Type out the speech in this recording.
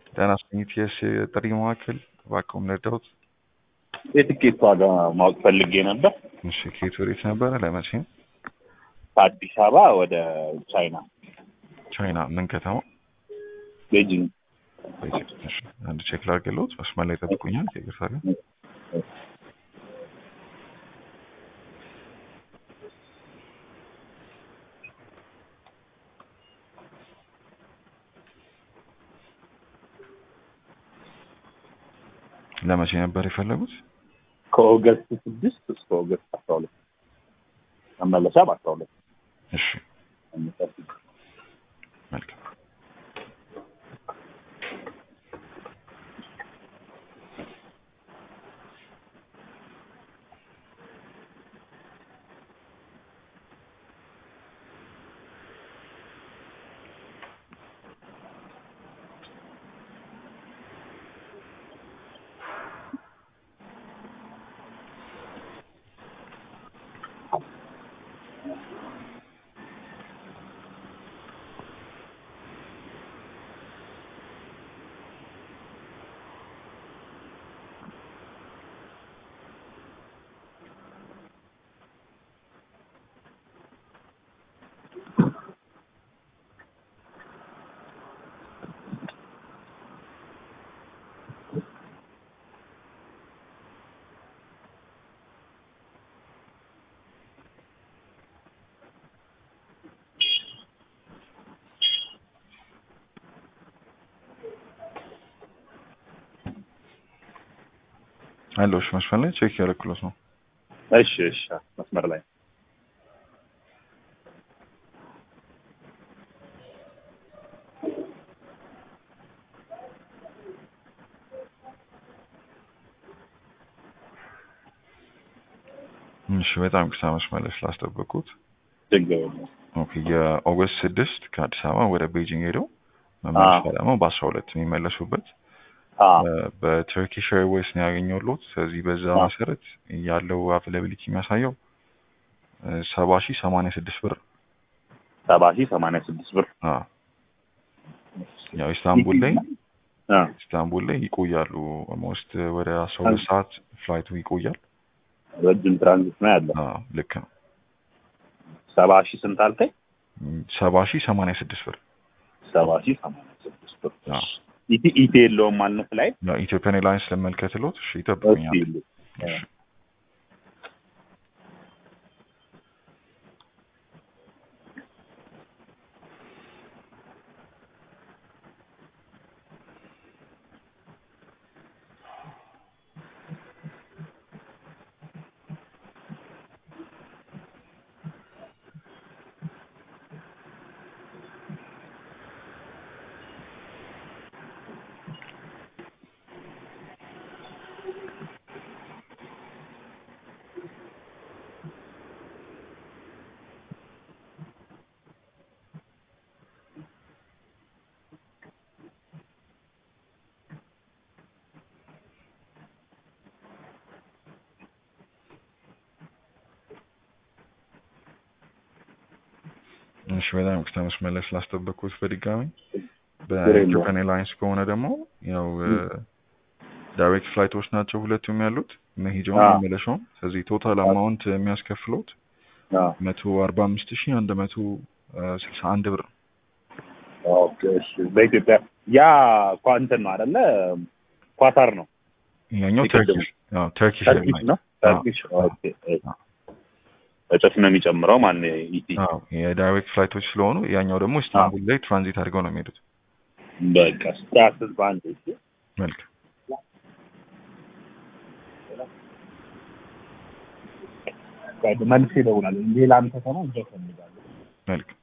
ጤና ስኝት የስ ጥሪ መካከል እባክዎን ረዳሁት። የትኬት ዋጋ ማወቅ ፈልጌ ነበር። እሺ ከየት ወዴት ነበረ? ለመቼ ነው? ከአዲስ አበባ ወደ ቻይና ቻይና ምን ከተማ? ቤጂንግ። ቤጂንግ። እሺ አንድ ቼክ ላድርግልዎት። መስመር ላይ ጠብቁኛል። ይቅርታ ግን ለመቼ ነበር የፈለጉት? ከኦገስት ስድስት እስከ ኦገስት አስራ ሁለት መመለሻ በአስራ ሁለት እሺ መልካም። አለሽ መስመር ላይ ቼክ ያደረኩለት ነው። እሺ እሺ መስመር ላይ እሺ በጣም ቅሳ መስመር ላይ ስላስጠበቁት ችግር የለም። ኦኬ የኦገስት ስድስት ከአዲስ አበባ ወደ ቤጂንግ ሄደው መመለሻ ደግሞ በአስራ ሁለት የሚመለሱበት በቱርኪሽ ኤርዌይስ ነው ያገኘሁት። ስለዚህ በዛ መሰረት ያለው አቬላቢሊቲ የሚያሳየው ሰባ ሺህ ሰማንያ ስድስት ብር ሰባ ሺህ ሰማንያ ስድስት ብር አዎ። ያው ኢስታንቡል ላይ ኢስታንቡል ላይ ይቆያሉ። ኦልሞስት ወደ አስራ ሁለት ሰዓት ፍላይቱ ይቆያል። ረጅም ትራንዚት ነው ያለው። አዎ ልክ ነው። ሰባ ሺህ ስንት አልከኝ? ሰባ ሺህ ሰማንያ ስድስት ብር ሰባ ሺህ ሰማንያ ስድስት ብር አዎ። ኢቲ ኢቲ የለውም ማለት ላይ ያው ኢትዮጵያን ኤርላይንስ ለመልከትሎት እሺ ይጠብቁኛል። እሺ እሺ በጣም ይቅርታ መስመር ላይ ስላስጠበቅኩት በድጋሚ በኢትዮጵያን ኤርላይንስ ከሆነ ደግሞ ያው ዳይሬክት ፍላይቶች ናቸው ሁለቱም ያሉት መሄጃውን መመለሻውን። ስለዚህ ቶታል አማውንት የሚያስከፍሉት መቶ አርባ አምስት ሺህ አንድ መቶ ስልሳ አንድ ብር ነው። ኦኬ እሺ። በኢትዮጵያ ያ ኳንትን ነው አይደለ? ኳታር ነው ያኛው ተርኪሽ አዎ ተርኪሽ ተርኪሽ ነው። ተርኪሽ ኦኬ። እጥፍ ነው የሚጨምረው ማለት ነው ኢቲ። አዎ የዳይሬክት ፍላይቶች ስለሆኑ ያኛው ደግሞ ኢስታንቡል ላይ ትራንዚት አድርገው ነው የሚሄዱት። በቃ ስታስስ በአንድ እሺ። መልካም መልስ ይደውላል። ሌላም ከተማ እዛው ፈልጋለሁ። መልካም